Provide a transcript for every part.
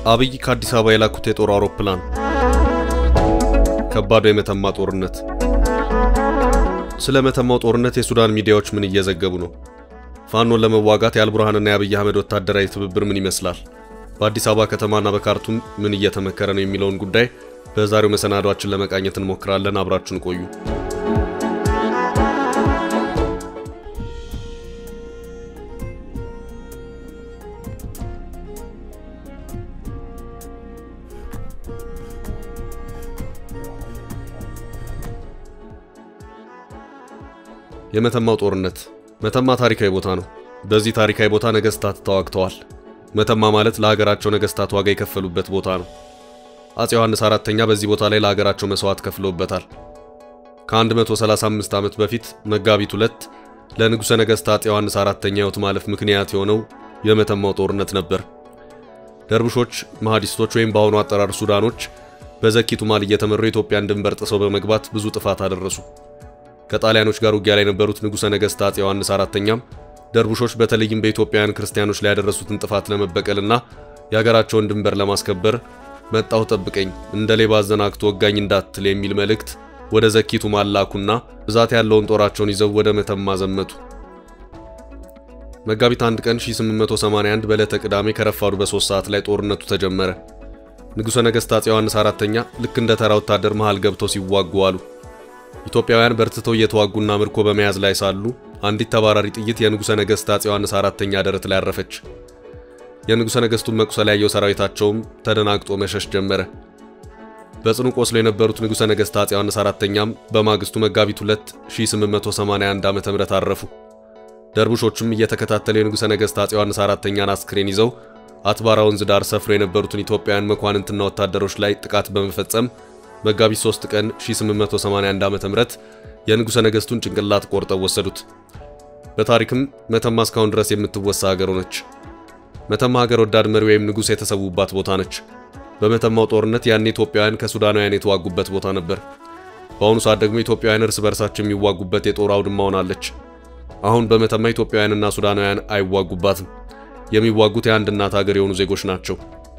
አብይ ከአዲስ አበባ የላኩት የጦር አውሮፕላን፣ ከባዱ የመተማ ጦርነት። ስለ መተማው ጦርነት የሱዳን ሚዲያዎች ምን እየዘገቡ ነው? ፋኖን ለመዋጋት የአልቡርሃንና የአብይ አህመድ ወታደራዊ ትብብር ምን ይመስላል? በአዲስ አበባ ከተማና በካርቱም ምን እየተመከረ ነው የሚለውን ጉዳይ በዛሬው መሰናዷችን ለመቃኘት እንሞክራለን። አብራችሁን ቆዩ። የመተማው ጦርነት። መተማ ታሪካዊ ቦታ ነው። በዚህ ታሪካዊ ቦታ ነገስታት ተዋግተዋል። መተማ ማለት ለሀገራቸው ነገስታት ዋጋ የከፈሉበት ቦታ ነው። አፄ ዮሐንስ አራተኛ በዚህ ቦታ ላይ ለሀገራቸው መስዋዕት ከፍለውበታል። ከ135 ዓመት በፊት መጋቢት ሁለት ለንጉሠ ነገሥት አፄ ዮሐንስ አራተኛ ሕይወት ማለፍ ምክንያት የሆነው የመተማው ጦርነት ነበር። ደርቡሾች፣ መሐዲስቶች ወይም በአሁኑ አጠራር ሱዳኖች በዘኪ ቱማል እየተመሩ የኢትዮጵያን ድንበር ጥሰው በመግባት ብዙ ጥፋት አደረሱ። ከጣሊያኖች ጋር ውጊያ ላይ የነበሩት ንጉሠ ነገሥት አፄ ዮሐንስ አራተኛም ደርቡሾች በተለይም በኢትዮጵያውያን ክርስቲያኖች ላይ ያደረሱትን ጥፋት ለመበቀልና የሀገራቸውን ድንበር ለማስከበር መጣሁ ጠብቀኝ፣ እንደ ሌባ አዘናግቶ ወጋኝ እንዳትል የሚል መልእክት ወደ ዘኪ ቱማል ላኩና ብዛት ያለውን ጦራቸውን ይዘው ወደ መተማ ዘመቱ። መጋቢት አንድ ቀን 1881 በዕለተ ቅዳሜ ከረፋዱ በሶስት ሰዓት ላይ ጦርነቱ ተጀመረ። ንጉሠ ነገሥት አፄ ዮሐንስ አራተኛ ልክ እንደ ተራ ወታደር መሃል ገብተው ሲዋጉ አሉ። ኢትዮጵያውያን በርትተው እየተዋጉና ምርኮ በመያዝ ላይ ሳሉ አንዲት ተባራሪ ጥይት የንጉሠ ነገሥት አፄ ዮሐንስ አራተኛ ደረት ላይ አረፈች። የንጉሠ ነገሥቱን መቁሰል ያየው ሰራዊታቸውም ተደናግጦ መሸሽ ጀመረ። በጽኑ ቆስሎ የነበሩት ንጉሠ ነገሥት አፄ ዮሐንስ አራተኛም በማግስቱ መጋቢት 2 1881 ዓ.ም አረፉ። ደርቡሾቹም እየተከታተሉ የንጉሠ ነገሥት አፄ ዮሐንስ አራተኛን አስክሬን ይዘው አትባራ ወንዝ ዳር ሰፍሮ የነበሩትን ኢትዮጵያውያን መኳንንትና ወታደሮች ላይ ጥቃት በመፈጸም መጋቢት 3 ቀን 1881 ዓ.ም የንጉሠ ነገሥቱን ጭንቅላት ቆርጠው ወሰዱት። በታሪክም መተማ እስካሁን ድረስ የምትወሳ ሀገር ሆነች። መተማ ሀገር ወዳድ መሪ ወይም ንጉሥ የተሰዉባት ቦታ ነች። በመተማው ጦርነት ያኔ ኢትዮጵያውያን ከሱዳናውያን የተዋጉበት ቦታ ነበር። በአሁኑ ሰዓት ደግሞ ኢትዮጵያውያን እርስ በርሳቸው የሚዋጉበት የጦር አውድማ ሆናለች። አሁን በመተማ ኢትዮጵያውያንና ሱዳናውያን አይዋጉባትም። የሚዋጉት የአንድ እናት ሀገር የሆኑ ዜጎች ናቸው።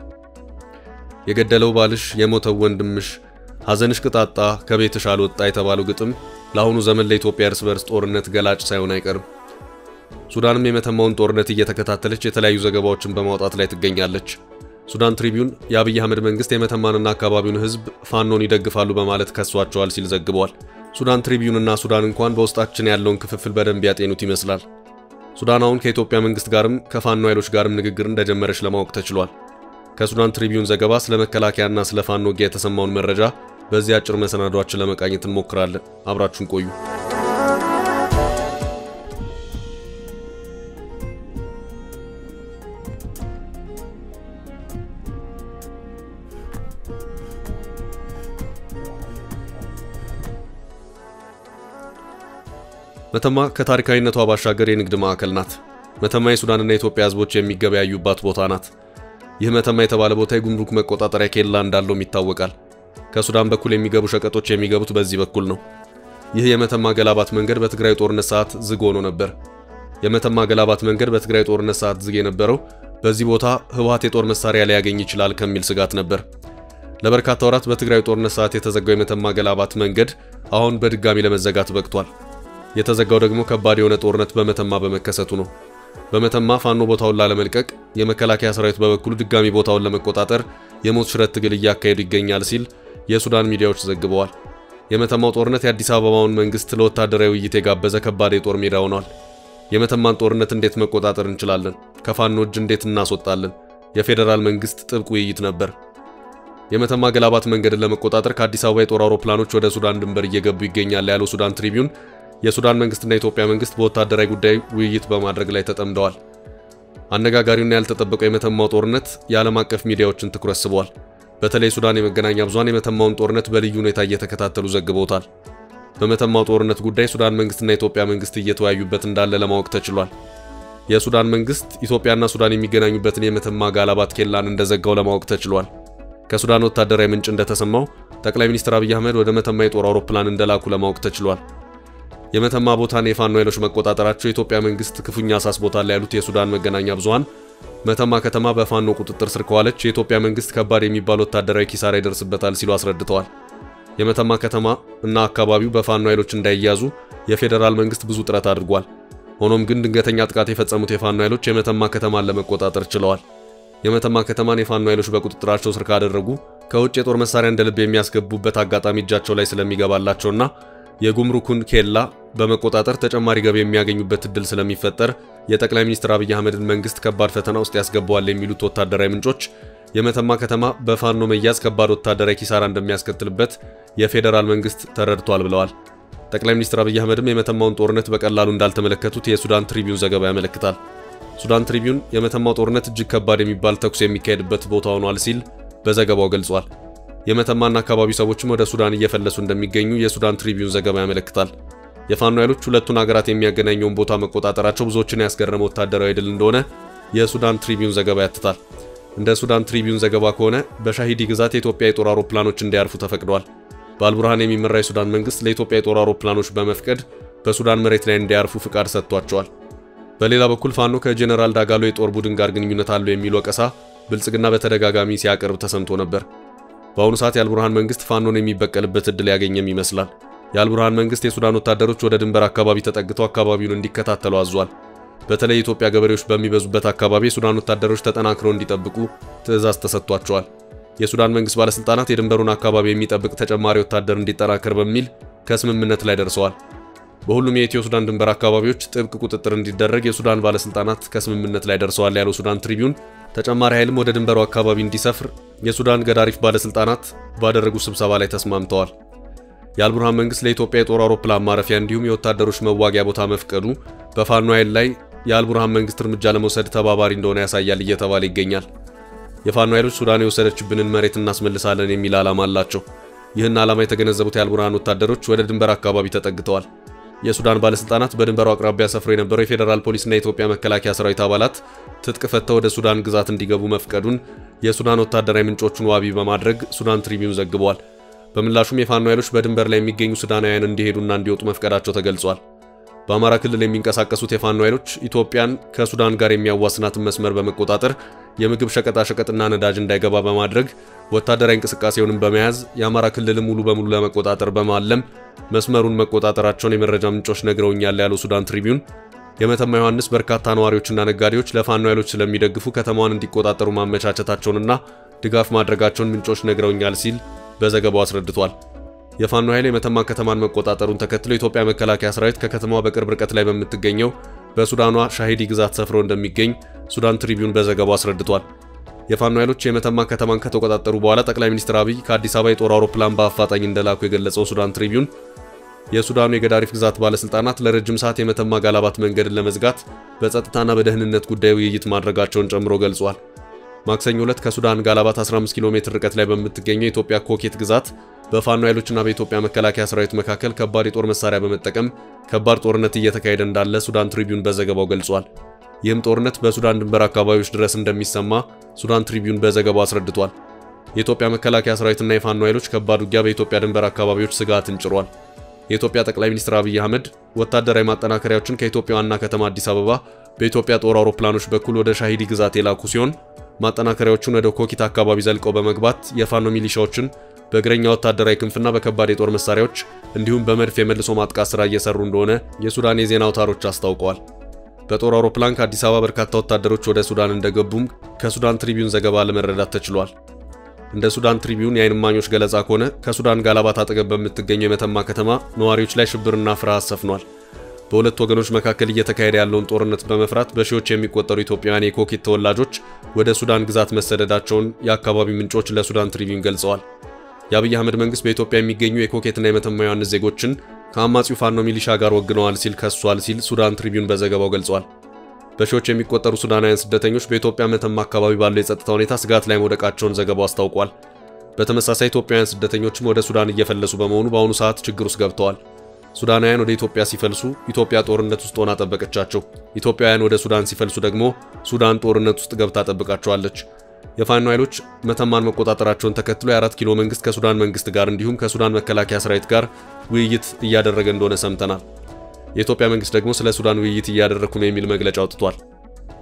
የገደለው ባልሽ፣ የሞተው ወንድምሽ፣ ሐዘንሽ ቅጣጣ ከቤትሽ አልወጣ የተባለው ግጥም ለአሁኑ ዘመን ለኢትዮጵያ እርስ በርስ ጦርነት ገላጭ ሳይሆን አይቀርም። ሱዳንም የመተማውን ጦርነት እየተከታተለች የተለያዩ ዘገባዎችን በማውጣት ላይ ትገኛለች። ሱዳን ትሪቢዩን የአብይ አህመድ መንግስት የመተማንና አካባቢውን ሕዝብ ፋኖን ይደግፋሉ በማለት ከሷቸዋል ሲል ዘግቧል። ሱዳን ትሪቢዩንና ሱዳን እንኳን በውስጣችን ያለውን ክፍፍል በደንብ ያጤኑት ይመስላል። ሱዳን አሁን ከኢትዮጵያ መንግስት ጋርም ከፋኖ ኃይሎች ጋርም ንግግር እንደጀመረች ለማወቅ ተችሏል። ከሱዳን ትሪቢዩን ዘገባ ስለ መከላከያና ስለ ፋኖ ውጊያ የተሰማውን መረጃ በዚህ አጭር መሰናዷችን ለመቃኘት እንሞክራለን። አብራችሁን ቆዩ። መተማ ከታሪካዊነቷ ባሻገር የንግድ ማዕከል ናት። መተማ የሱዳንና የኢትዮጵያ ህዝቦች የሚገበያዩባት ቦታ ናት። ይህ መተማ የተባለ ቦታ የጉምሩክ መቆጣጠሪያ ኬላ እንዳለውም ይታወቃል። ከሱዳን በኩል የሚገቡ ሸቀጦች የሚገቡት በዚህ በኩል ነው። ይህ የመተማ ገላባት መንገድ በትግራይ ጦርነት ሰዓት ዝግ ሆኖ ነበር። የመተማ ገላባት መንገድ በትግራይ ጦርነት ሰዓት ዝግ የነበረው በዚህ ቦታ ህወሓት የጦር መሳሪያ ሊያገኝ ይችላል ከሚል ስጋት ነበር። ለበርካታ ወራት በትግራይ ጦርነት ሰዓት የተዘጋው የመተማ ገላባት መንገድ አሁን በድጋሚ ለመዘጋት በቅቷል። የተዘጋው ደግሞ ከባድ የሆነ ጦርነት በመተማ በመከሰቱ ነው። በመተማ ፋኖ ቦታውን ላለመልቀቅ የመከላከያ ሰራዊት በበኩሉ ድጋሚ ቦታውን ለመቆጣጠር የሞት ሽረት ትግል እያካሄዱ ይገኛል ሲል የሱዳን ሚዲያዎች ዘግበዋል። የመተማው ጦርነት የአዲስ አበባውን መንግስት ለወታደራዊ ውይይት የጋበዘ ከባድ የጦር ሜዳ ሆኗል። የመተማን ጦርነት እንዴት መቆጣጠር እንችላለን? ከፋኖ እጅ እንዴት እናስወጣለን? የፌዴራል መንግስት ጥብቅ ውይይት ነበር። የመተማ ገላባት መንገድን ለመቆጣጠር ከአዲስ አበባ የጦር አውሮፕላኖች ወደ ሱዳን ድንበር እየገቡ ይገኛል ያለው ሱዳን ትሪቢዩን የሱዳን መንግስትና የኢትዮጵያ መንግስት በወታደራዊ ጉዳይ ውይይት በማድረግ ላይ ተጠምደዋል። አነጋጋሪውና ያልተጠበቀው የመተማው ጦርነት የዓለም አቀፍ ሚዲያዎችን ትኩረት ስቧል። በተለይ ሱዳን የመገናኛ ብዙሃን የመተማውን ጦርነት በልዩ ሁኔታ እየተከታተሉ ዘግበውታል። በመተማው ጦርነት ጉዳይ ሱዳን መንግስትና የኢትዮጵያ መንግስት እየተወያዩበት እንዳለ ለማወቅ ተችሏል። የሱዳን መንግስት ኢትዮጵያና ሱዳን የሚገናኙበትን የመተማ ጋላባት ኬላን እንደዘጋው ለማወቅ ተችሏል። ከሱዳን ወታደራዊ ምንጭ እንደተሰማው ጠቅላይ ሚኒስትር አብይ አህመድ ወደ መተማ የጦር አውሮፕላን እንደላኩ ለማወቅ ተችሏል። የመተማ ቦታን የፋኖ ኃይሎች መቆጣጠራቸው የኢትዮጵያ መንግስት ክፉኛ አሳስቦታል ያሉት የሱዳን መገናኛ ብዙሃን መተማ ከተማ በፋኖ ቁጥጥር ስር ከዋለች የኢትዮጵያ መንግስት ከባድ የሚባል ወታደራዊ ኪሳራ ይደርስበታል ሲሉ አስረድተዋል። የመተማ ከተማ እና አካባቢው በፋኖ ኃይሎች እንዳይያዙ የፌዴራል መንግስት ብዙ ጥረት አድርጓል። ሆኖም ግን ድንገተኛ ጥቃት የፈጸሙት የፋኖ ኃይሎች የመተማ ከተማን ለመቆጣጠር ችለዋል። የመተማ ከተማን የፋኖ ኃይሎች በቁጥጥራቸው ስር ካደረጉ ከውጭ የጦር መሳሪያ እንደ ልብ የሚያስገቡበት አጋጣሚ እጃቸው ላይ ስለሚገባላቸውና የጉምሩኩን ኬላ በመቆጣጠር ተጨማሪ ገቢ የሚያገኙበት እድል ስለሚፈጠር የጠቅላይ ሚኒስትር አብይ አህመድን መንግስት ከባድ ፈተና ውስጥ ያስገባዋል የሚሉት ወታደራዊ ምንጮች የመተማ ከተማ በፋኖ መያዝ ከባድ ወታደራዊ ኪሳራ እንደሚያስከትልበት የፌዴራል መንግስት ተረድቷል ብለዋል። ጠቅላይ ሚኒስትር አብይ አህመድም የመተማውን ጦርነት በቀላሉ እንዳልተመለከቱት የሱዳን ትሪቢዩን ዘገባ ያመለክታል። ሱዳን ትሪቢዩን የመተማው ጦርነት እጅግ ከባድ የሚባል ተኩስ የሚካሄድበት ቦታ ሆኗል ሲል በዘገባው ገልጿል። የመተማና አካባቢው ሰዎችም ወደ ሱዳን እየፈለሱ እንደሚገኙ የሱዳን ትሪቢዩን ዘገባ ያመለክታል። የፋኖ ኃይሎች ሁለቱን ሀገራት የሚያገናኘውን ቦታ መቆጣጠራቸው ብዙዎችን ያስገረመ ወታደራዊ ድል እንደሆነ የሱዳን ትሪቢዩን ዘገባ ያትታል። እንደ ሱዳን ትሪቢዩን ዘገባ ከሆነ በሻሂዲ ግዛት የኢትዮጵያ የጦር አውሮፕላኖች እንዲያርፉ ተፈቅደዋል። በአልቡርሃን የሚመራ የሱዳን መንግስት ለኢትዮጵያ የጦር አውሮፕላኖች በመፍቀድ በሱዳን መሬት ላይ እንዲያርፉ ፍቃድ ሰጥቷቸዋል። በሌላ በኩል ፋኖ ከጄኔራል ዳጋሎ የጦር ቡድን ጋር ግንኙነት አለው የሚል ወቀሳ ብልጽግና በተደጋጋሚ ሲያቀርብ ተሰምቶ ነበር። በአሁኑ ሰዓት የአልቡርሃን መንግስት ፋኖን የሚበቀልበት እድል ያገኘም ይመስላል። የአልቡርሃን መንግስት የሱዳን ወታደሮች ወደ ድንበር አካባቢ ተጠግተው አካባቢውን እንዲከታተሉ አዟል። በተለይ የኢትዮጵያ ገበሬዎች በሚበዙበት አካባቢ የሱዳን ወታደሮች ተጠናክረው እንዲጠብቁ ትዕዛዝ ተሰጥቷቸዋል። የሱዳን መንግስት ባለስልጣናት የድንበሩን አካባቢ የሚጠብቅ ተጨማሪ ወታደር እንዲጠናከር በሚል ከስምምነት ላይ ደርሰዋል። በሁሉም የኢትዮ ሱዳን ድንበር አካባቢዎች ጥብቅ ቁጥጥር እንዲደረግ የሱዳን ባለስልጣናት ከስምምነት ላይ ደርሰዋል ያለው ሱዳን ትሪቢዩን ተጨማሪ ኃይልም ወደ ድንበሩ አካባቢ እንዲሰፍር የሱዳን ገዳሪፍ ባለስልጣናት ባደረጉት ስብሰባ ላይ ተስማምተዋል። የአልቡርሃን መንግስት ለኢትዮጵያ የጦር አውሮፕላን ማረፊያ እንዲሁም የወታደሮች መዋጊያ ቦታ መፍቀዱ በፋኖ ኃይል ላይ የአልቡርሃን መንግስት እርምጃ ለመውሰድ ተባባሪ እንደሆነ ያሳያል እየተባለ ይገኛል። የፋኖ ኃይሎች ሱዳን የወሰደችብንን መሬት እናስመልሳለን የሚል ዓላማ አላቸው። ይህን ዓላማ የተገነዘቡት የአልቡርሃን ወታደሮች ወደ ድንበር አካባቢ ተጠግተዋል። የሱዳን ባለስልጣናት በድንበሩ አቅራቢያ ሰፍሮ የነበረው የፌዴራል ፖሊስና የኢትዮጵያ መከላከያ ሰራዊት አባላት ትጥቅ ፈተው ወደ ሱዳን ግዛት እንዲገቡ መፍቀዱን የሱዳን ወታደራዊ ምንጮቹን ዋቢ በማድረግ ሱዳን ትሪቢዩን ዘግቧል። በምላሹም የፋኖ ኃይሎች በድንበር ላይ የሚገኙ ሱዳናውያን እንዲሄዱና እንዲወጡ መፍቀዳቸው ተገልጿል። በአማራ ክልል የሚንቀሳቀሱት የፋኖ ኃይሎች ኢትዮጵያን ከሱዳን ጋር የሚያዋስናትን መስመር በመቆጣጠር የምግብ ሸቀጣሸቀጥና ነዳጅ እንዳይገባ በማድረግ ወታደራዊ እንቅስቃሴውንም በመያዝ የአማራ ክልል ሙሉ በሙሉ ለመቆጣጠር በማለም መስመሩን መቆጣጠራቸውን የመረጃ ምንጮች ነግረውኛል ያለው ሱዳን ትሪቢዩን የመተማ ዮሐንስ በርካታ ነዋሪዎችና ነጋዴዎች ለፋኖ ኃይሎች ስለሚደግፉ ከተማዋን እንዲቆጣጠሩ ማመቻቸታቸውንና ድጋፍ ማድረጋቸውን ምንጮች ነግረውኛል ሲል በዘገባው አስረድቷል። የፋኖ ኃይል የመተማ ከተማን መቆጣጠሩን ተከትሎ የኢትዮጵያ መከላከያ ሰራዊት ከከተማዋ በቅርብ ርቀት ላይ በምትገኘው በሱዳኗ ሻሂዲ ግዛት ሰፍሮ እንደሚገኝ ሱዳን ትሪቢዩን በዘገባው አስረድቷል። የፋኖ ኃይሎች የመተማ ከተማን ከተቆጣጠሩ በኋላ ጠቅላይ ሚኒስትር አብይ ከአዲስ አበባ የጦር አውሮፕላን በአፋጣኝ እንደላኩ የገለጸው ሱዳን ትሪቢዩን የሱዳኑ የገዳሪፍ ግዛት ባለስልጣናት ለረጅም ሰዓት የመተማ ጋላባት መንገድን ለመዝጋት በጸጥታና በደህንነት ጉዳይ ውይይት ማድረጋቸውን ጨምሮ ገልጿል። ማክሰኞ ዕለት ከሱዳን ጋላባት 15 ኪሎ ሜትር ርቀት ላይ በምትገኘው የኢትዮጵያ ኮኬት ግዛት በፋኖ ኃይሎችና በኢትዮጵያ መከላከያ ሰራዊት መካከል ከባድ የጦር መሳሪያ በመጠቀም ከባድ ጦርነት እየተካሄደ እንዳለ ሱዳን ትሪቢዩን በዘገባው ገልጿል። ይህም ጦርነት በሱዳን ድንበር አካባቢዎች ድረስ እንደሚሰማ ሱዳን ትሪቢዩን በዘገባው አስረድቷል። የኢትዮጵያ መከላከያ ሰራዊትና የፋኖ ኃይሎች ከባድ ውጊያ በኢትዮጵያ ድንበር አካባቢዎች ስጋትን ጭሯል። የኢትዮጵያ ጠቅላይ ሚኒስትር አብይ አህመድ ወታደራዊ ማጠናከሪያዎችን ከኢትዮጵያ ዋና ከተማ አዲስ አበባ በኢትዮጵያ ጦር አውሮፕላኖች በኩል ወደ ሻሂዲ ግዛት የላኩ ሲሆን ማጠናከሪያዎቹን ወደ ኮኪት አካባቢ ዘልቀው በመግባት የፋኖ ሚሊሻዎችን በእግረኛ ወታደራዊ ክንፍና በከባድ የጦር መሳሪያዎች እንዲሁም በመድፍ የመልሶ ማጥቃት ስራ እየሰሩ እንደሆነ የሱዳን የዜና አውታሮች አስታውቀዋል። በጦር አውሮፕላን ከአዲስ አበባ በርካታ ወታደሮች ወደ ሱዳን እንደገቡም ከሱዳን ትሪቢዩን ዘገባ ለመረዳት ተችሏል። እንደ ሱዳን ትሪቢዩን የዓይን እማኞች ገለጻ ከሆነ ከሱዳን ጋላባት አጠገብ በምትገኘው የመተማ ከተማ ነዋሪዎች ላይ ሽብርና ፍርሃት ሰፍኗል። በሁለት ወገኖች መካከል እየተካሄደ ያለውን ጦርነት በመፍራት በሺዎች የሚቆጠሩ ኢትዮጵያውያን የኮኬት ተወላጆች ወደ ሱዳን ግዛት መሰደዳቸውን የአካባቢው ምንጮች ለሱዳን ትሪቢዩን ገልጸዋል። የአብይ አህመድ መንግስት በኢትዮጵያ የሚገኙ የኮኬትና የመተማ ዮሐንስ ዜጎችን ከአማጺው ፋኖ ሚሊሻ ጋር ወግነዋል ሲል ከሷል ሲል ሱዳን ትሪቢዩን በዘገባው ገልጿል። በሺዎች የሚቆጠሩ ሱዳናውያን ስደተኞች በኢትዮጵያ መተማ አካባቢ ባለው የጸጥታ ሁኔታ ስጋት ላይ መውደቃቸውን ዘገባው አስታውቋል። በተመሳሳይ ኢትዮጵያውያን ስደተኞችም ወደ ሱዳን እየፈለሱ በመሆኑ በአሁኑ ሰዓት ችግር ውስጥ ገብተዋል። ሱዳናውያን ወደ ኢትዮጵያ ሲፈልሱ ኢትዮጵያ ጦርነት ውስጥ ሆና ጠበቀቻቸው። ኢትዮጵያውያን ወደ ሱዳን ሲፈልሱ ደግሞ ሱዳን ጦርነት ውስጥ ገብታ ጠብቃቸዋለች። የፋኖ ኃይሎች መተማን መቆጣጠራቸውን ተከትሎ የአራት ኪሎ መንግስት ከሱዳን መንግስት ጋር እንዲሁም ከሱዳን መከላከያ ሰራዊት ጋር ውይይት እያደረገ እንደሆነ ሰምተናል። የኢትዮጵያ መንግስት ደግሞ ስለ ሱዳን ውይይት እያደረግኩ ነው የሚል መግለጫ አውጥቷል።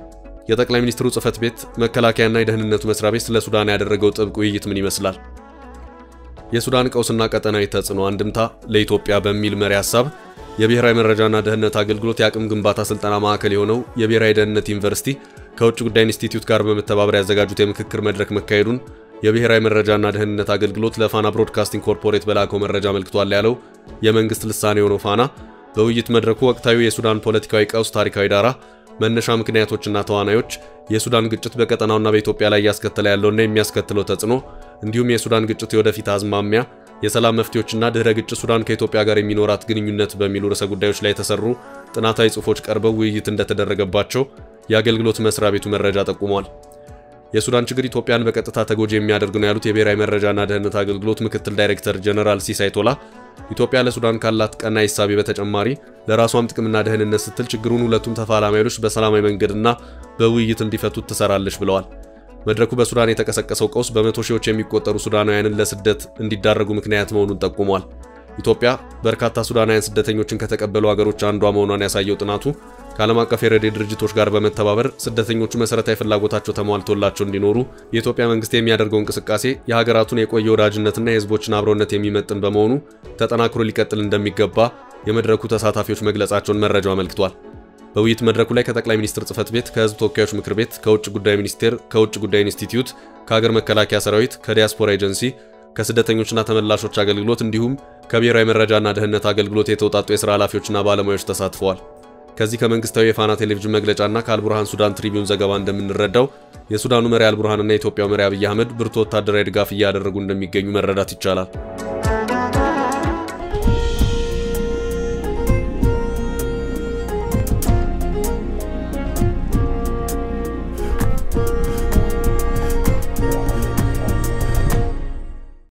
የጠቅላይ ሚኒስትሩ ጽህፈት ቤት፣ መከላከያና የደህንነቱ መስሪያ ቤት ስለ ሱዳን ያደረገው ጥብቅ ውይይት ምን ይመስላል? የሱዳን ቀውስና ቀጠናዊ ተጽዕኖ አንድምታ ለኢትዮጵያ በሚል መሪ ሀሳብ የብሔራዊ መረጃና ደህንነት አገልግሎት የአቅም ግንባታ ስልጠና ማዕከል የሆነው የብሔራዊ ደህንነት ዩኒቨርሲቲ ከውጭ ጉዳይ ኢንስቲትዩት ጋር በመተባበር ያዘጋጁት የምክክር መድረክ መካሄዱን የብሔራዊ መረጃና ደህንነት አገልግሎት ለፋና ብሮድካስቲንግ ኮርፖሬት በላከው መረጃ አመልክቷል ያለው የመንግስት ልሳኔ የሆነው ፋና በውይይት መድረኩ ወቅታዊ የሱዳን ፖለቲካዊ ቀውስ ታሪካዊ ዳራ፣ መነሻ ምክንያቶችና ተዋናዮች፣ የሱዳን ግጭት በቀጠናውና በኢትዮጵያ ላይ እያስከተለ ያለውና የሚያስከትለው ተጽዕኖ እንዲሁም የሱዳን ግጭት የወደፊት አዝማሚያ፣ የሰላም መፍትሄዎችና ድህረ ግጭት ሱዳን ከኢትዮጵያ ጋር የሚኖራት ግንኙነት በሚሉ ርዕሰ ጉዳዮች ላይ የተሰሩ ጥናታዊ ጽሑፎች ቀርበው ውይይት እንደተደረገባቸው የአገልግሎት መስሪያ ቤቱ መረጃ ጠቁሟል። የሱዳን ችግር ኢትዮጵያን በቀጥታ ተጎጂ የሚያደርግ ነው ያሉት የብሔራዊ መረጃና ደህንነት አገልግሎት ምክትል ዳይሬክተር ጀነራል ሲሳይ ቶላ ኢትዮጵያ ለሱዳን ካላት ቀናኢ እሳቤ በተጨማሪ ለራሷም ጥቅምና ደህንነት ስትል ችግሩን ሁለቱም ተፋላሚ ኃይሎች በሰላማዊ መንገድና በውይይት እንዲፈቱት ትሰራለች ብለዋል። መድረኩ በሱዳን የተቀሰቀሰው ቀውስ በመቶ ሺዎች የሚቆጠሩ ሱዳናውያንን ለስደት እንዲዳረጉ ምክንያት መሆኑን ጠቁሟል። ኢትዮጵያ በርካታ ሱዳናውያን ስደተኞችን ከተቀበሉ ሀገሮች አንዷ መሆኗን ያሳየው ጥናቱ ከዓለም አቀፍ የረድኤት ድርጅቶች ጋር በመተባበር ስደተኞቹ መሰረታዊ ፍላጎታቸው ተሟልቶላቸው እንዲኖሩ የኢትዮጵያ መንግስት የሚያደርገው እንቅስቃሴ የሀገራቱን የቆየ ወዳጅነትና የሕዝቦችን አብሮነት የሚመጥን በመሆኑ ተጠናክሮ ሊቀጥል እንደሚገባ የመድረኩ ተሳታፊዎች መግለጻቸውን መረጃው አመልክቷል። በውይይት መድረኩ ላይ ከጠቅላይ ሚኒስትር ጽህፈት ቤት፣ ከህዝብ ተወካዮች ምክር ቤት፣ ከውጭ ጉዳይ ሚኒስቴር፣ ከውጭ ጉዳይ ኢንስቲትዩት፣ ከሀገር መከላከያ ሰራዊት፣ ከዲያስፖራ ኤጀንሲ፣ ከስደተኞችና ተመላሾች አገልግሎት እንዲሁም ከብሔራዊ መረጃና ደህንነት አገልግሎት የተውጣጡ የሥራ ኃላፊዎችና ባለሙያዎች ተሳትፈዋል። ከዚህ ከመንግስታዊ የፋና ቴሌቪዥን መግለጫና ከአልቡርሃን ሱዳን ትሪቢዩን ዘገባ እንደምንረዳው የሱዳኑ መሪ አልቡርሃንና የኢትዮጵያው መሪ አብይ አህመድ ብርቱ ወታደራዊ ድጋፍ እያደረጉ እንደሚገኙ መረዳት ይቻላል።